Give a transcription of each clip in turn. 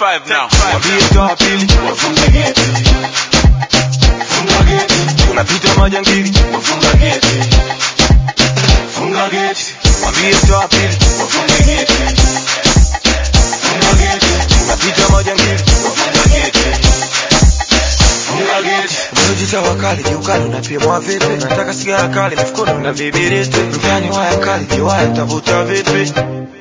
five now. Wambie toa pili wafunge geti, funga geti, unapita majangili wafunga geti, funga geti, Wambie toa pili wafunge geti, funga geti, unapita majangili wafunga geti, funga geti. Unajita wakali kiukali unapimwa vipi? Nataka sigara kali mifukoni na vibiriti. Mtani waya kali kiwaya tavuta vipi?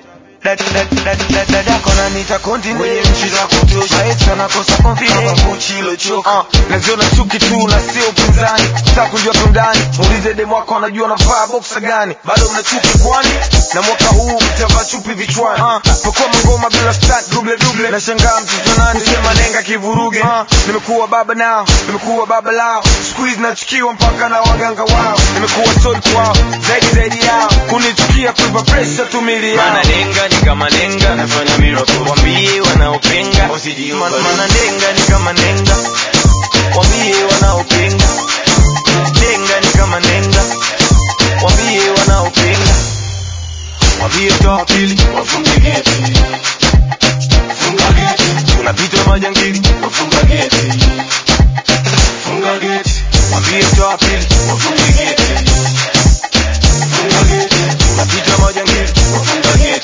dadako nanita konti mwenye nchi za kutosha maisha nakosa confidence Gucci ilochoka uh, naziona chuki tu na sio upinzani sasa kujua tundani muulize demu wako anajua navaa boxa gani bado mna chuki kwani na mwaka huu mtavaa chupi vichwani uh, pakua mangoma bila start double double nashangaa mtoto nani sema nenga kivuruge uh, nimekuwa baba nao nimekuwa baba lao squeeze nachukiwa mpaka na waganga wao nimekuwa told kwao zaidi zaidi yao kunichukia kuipa pressure tumili yao Mana nenga ni kama nenga, nafanya miracle. Wambie wanaopinga, usijiupa. Man- Mana nenga ni kama nenga, wambie wanaopinga. Nenga ni kama nenga, wambie wanaopinga. Wambie toa pili, Wafunge geti, funga geti, unapita majangili. wafunga geti, funga geti, Wambie toa pili, wafunge geti, funga geti, unapita majangili. wafunga geti,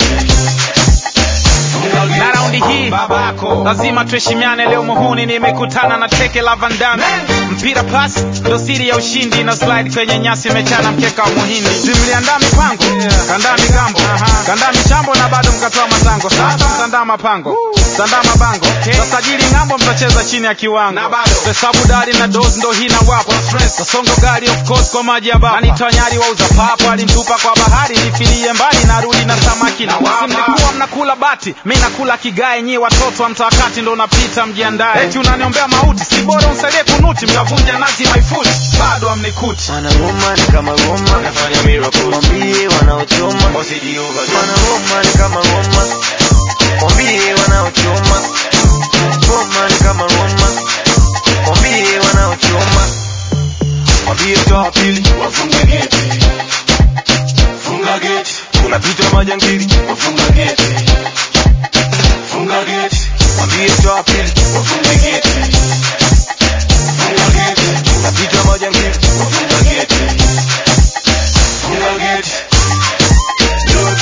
funga na geti. raundi hii Babako. lazima tuheshimiane leo muhuni nimekutana na teke la vandame mpira pas ndo siri ya ushindi na slide kwenye nyasi imechana mkeka wa muhindi simliandaa mipango kandaa migambo kandaa michambo na bado mkatoa matango sasa mtandaa mapango mtandaa mabango tasajili ng'ambo mtacheza chini ya kiwango hesabu dari na dos ndo hii na wapo tasongo gari of course kwa maji ya baba anitonyari wauza papo alintupa kwa bahari nifilie mbali narudi na samaki na wapi mlikuwa mnakula bati mi nakula kigae nyi watoto wa mtawakati ndo unapita mjiandae eti unaniombea mauti si bora unsaidie kunuti mtavunja nazi maifuti bado amnikuti Mana Roma ni kama Roma, Nafanya miracle. wambie wanaochoma. Usijiupa. Mana Roma ni kama Roma, wambie wanaochoma. Roma ni kama Roma, wambie wanaochoma. Wambie toa pili, Wafunge geti, funga geti, unapita majangili. wafunga geti, funga geti, Wambie toa pili, wafunge geti, funga geti, unapita majangili. wafunga geti, funga geti. Look,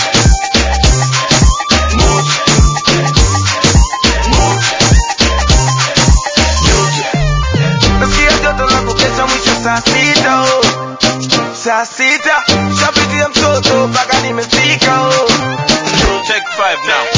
mood, mood, Nasikia joto la kukesha mwisho saa sita oh. Saa sita shapitia mtoto mpaka nimefika oh. Take five now.